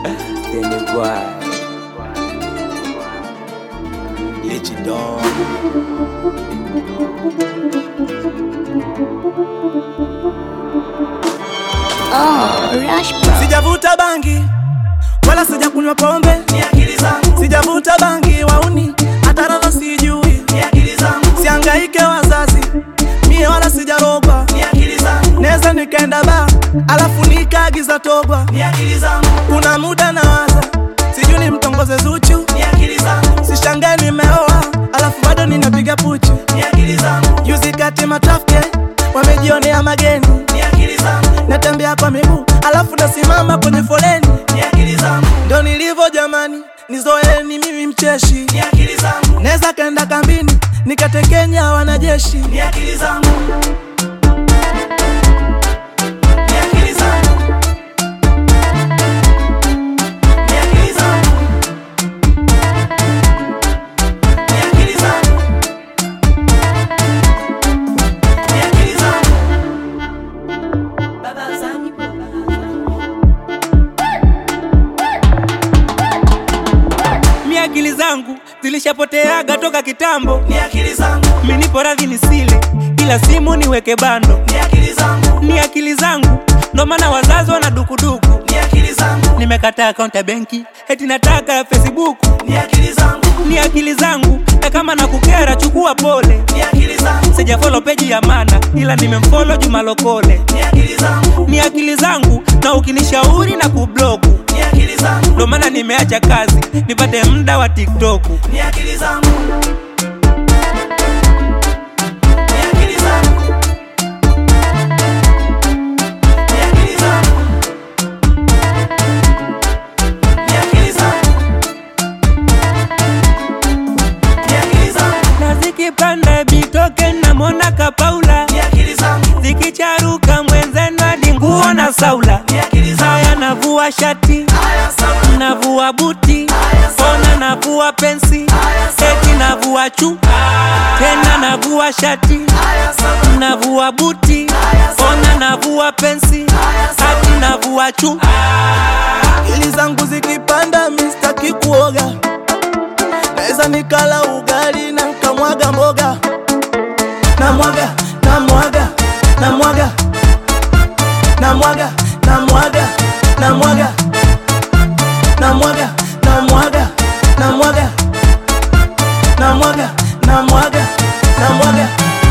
Then boy. Let you down. Oh, Rush Bro. Sijavuta bangi wala sijakunywa pombe, ni akili zangu, sijavuta bangi wauni, hata radha sijui, ni akili zangu, siangaike wazazi mie wala sijarogwa, ni akili zangu, neza nikaenda ba alafu nikaagiza togwa. ni akili zangu, Kuna muda nawaza sijui ni mtongoze Zuchu, ni akili zangu, sishangae nimeoa alafu bado ninapiga puchu. ni akili zangu, Juzi kati matrafike wamejionea mageni, ni akili zangu, natembea kwa miguu alafu nasimama kwenye foleni, ni akili zangu, ndo nilivyo jamani, nizoeni mimi mcheshi, ni akili zangu, neza kaenda kambini nikatekenya wanajeshi. ni akili zangu, ni akili zangu, ni akili zangu, ni akili zangu, ni akili zangu. Baba Zani, Baba mi akili zangu zilishapoteaga toka kitambo ni akili zangu, mi nipo radhi nisile ila simu niweke bando ni akili zangu, ni akili zangu ndo maana wazazi wana dukuduku ni akili zangu, nimekataa akaunti ya benki eti nataka ya facebook ni akili zangu, ni akili zangu na kama na kukera chukua pole ni akili zangu, sijafolo peji ya mana ila nimemfolo jumalokole ni akili zangu, ni akili zangu na ukinishauri na kubloku ni akili zangu, ndo maana nimeacha kazi nipate muda wa tiktoku ni akili zangu, ni akili zangu, ni akili zangu, ni akili zangu, ni akili zangu, na zikipanda bitoke namwona kapaula ni akili zangu, zikicharuka mwenzenu hadi nguo na saula ni akili zangu, haya navua shati haya sawa, navua buti Haya, sawa. ona navua pensi Haya, sawa. eti navua chu tena navua shati haya sawa, navua buti Haya, sawa. ona navua pensi Haya, sawa. hati navua chu Akili zangu zikipanda mistaki kuoga, naweza nikala ugali na nkamwaga mboga, namwaga namwaga namwaga namwaga namwaga namwaga namwaga namwaga namwaga namwaga namwaga namwaga